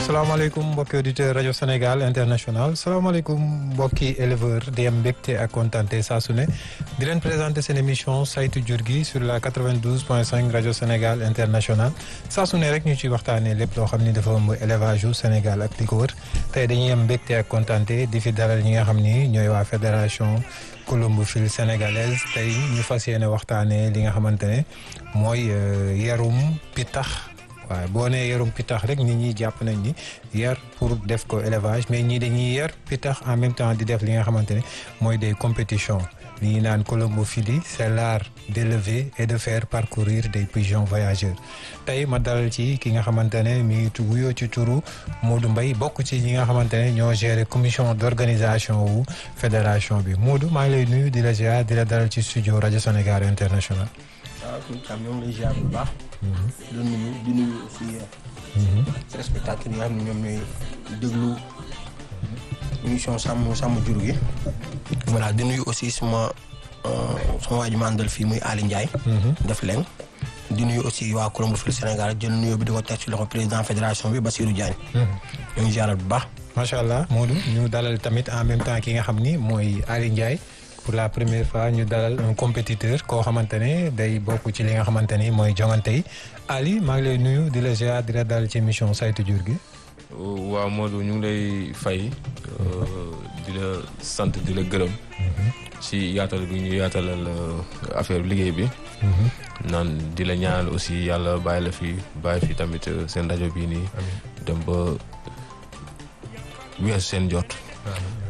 salaamaaleykum mbokki auditeur rajo Sénégal international salaamaaleykum mbokki éleveur di am mbégte ak kontaante saa su ne di leen présenté seen émission saytu jur gi sur la 92 point 5 rajo Sénégal international saa su ne rek ñu ciy waxtaanee lépp loo xam ni dafa ëmb élevage yu Sénégal ak li ko wër tey dañuy am mbégte ak kontaante di fi dalal ñi nga xam ni ñooy waa fédération colombophilie sénégalaise tey ñu fas yéene waxtaanee li nga xamante ne mooy yarum pitax. waaw boo nee yarum pitax rek nit ñi jàpp nañ ni yar pour def ko élevage mais ñii dañuy yar pitax en même temps di def li nga xamante ne mooy des compétitions li ñuy naan colombophilie c'est l'art d'élever et de faire parcourir des pigeons voyageurs tey ma dalal ci ki nga xamante ne mi ngi wuyoo ci turu Modou Mbaye bokk ci ñi nga xamante ne ñoo gérer commission d'organisation wu fédération bi Modou maa ngi lay nuyu di la ziar di la dalal ci studio rajo Sénégal international waaw suñu xam ñoo ngi lay ziar bu baax. di nuyu di nuyu aussi. téléspectateurs yi nga xam ne ñoom ñooy déglu émission sàmm sàmm jur gi. voilà di nuyu aussi suma suma waa ji ma àndal fii muy Ali Ndiaye. def leen di nuyu aussi waa Colombophilie Sénégal jël nuyu bi di ko teg ci loxo président fédération bi Bassirou Diagne. ñoo ngi ziaral bu baax. macha allah Modou ñu dalal tamit en même temps ki nga xam ni mooy Ali Ndiaye. pour la première fois ñu dalal un compétiteur koo xamante ne day bokk ci li nga xamante ni mooy jongante yi Ali maa ngi lay nuyu di la ziar di la dalal ci émission saytu jur gi. waaw Modou ñu ngi lay fay di la sant di la gërëm. ci yaatal bi ñu yaatalal affaire liggéey bi. naan di la ñaanal aussi yàlla bàyyi la fi bàyyi fi tamit seen rajo bii nii. dem ba weesu seen jot.